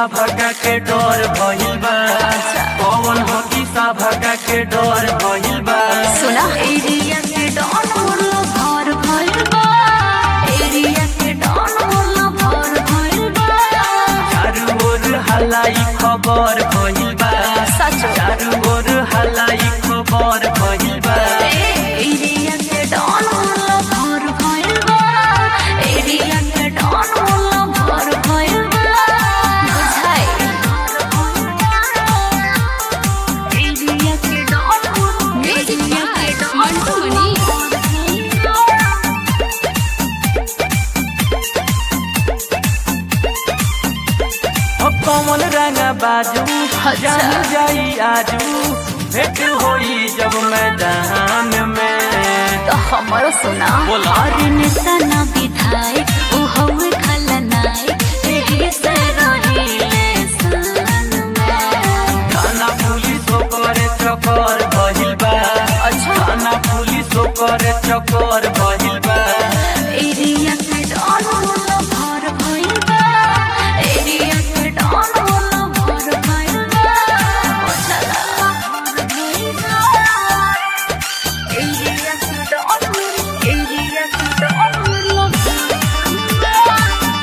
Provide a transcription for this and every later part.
भगा के डर भइल बा कौन हकी सा भगा के डर भइल बा सुना एरिया के डॉन मोरला भर भइल बा एरिया के डॉन मोरला भर भइल बा चारू ओर हलाई खबर भइल बा सच चारू ओर हलाई खबर भइल बा एरिया के डॉन मोरला भर भइल बा एरिया के डॉन मोरला भर भइल बा बुझाई एरिया के डॉन एरिया के डॉन ओ कौन रंग बाजू जान जाई आजू भेट होई जब मैदान में तो हमारो सुना बोला। और नेता ना विधायक उ हवे खलनायक एही से रहिले सन में थाना पुलिस ओकर चक्कर भइल बा अच्छा। थाना पुलिस ओकर चक्कर भइल बा एरिया के डॉन होला भर भइल बा एरिया के डॉन होला भर भइल बा चला भर भइल बा एरिया के डॉन एरिया के डॉन होला भर भइल बा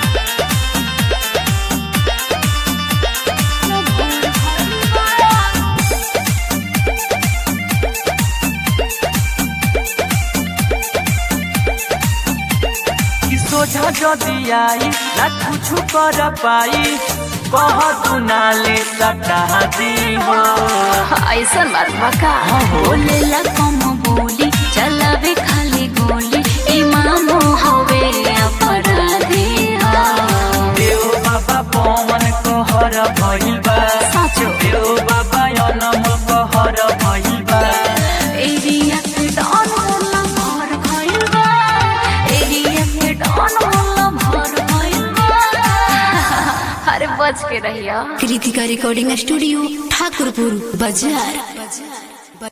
कि सोझा जदी आई ना कुछ कर पाई कह तू नाले सटा दी हो ऐसा मरवा का बोलेला कम बोली चलावे खाली गोली इमाम हवे अपराधी हा। देव बाबा पवन कहर भइल बा साँचो। देव बाबा अनम कहर भइल बा एरिया के डॉन होला भर भइल बा एरिया के डॉन होला भर भइल बा अरे बच के रहिया कृतिका रिकॉर्डिंग स्टूडियो ठाकुरपुर बाजार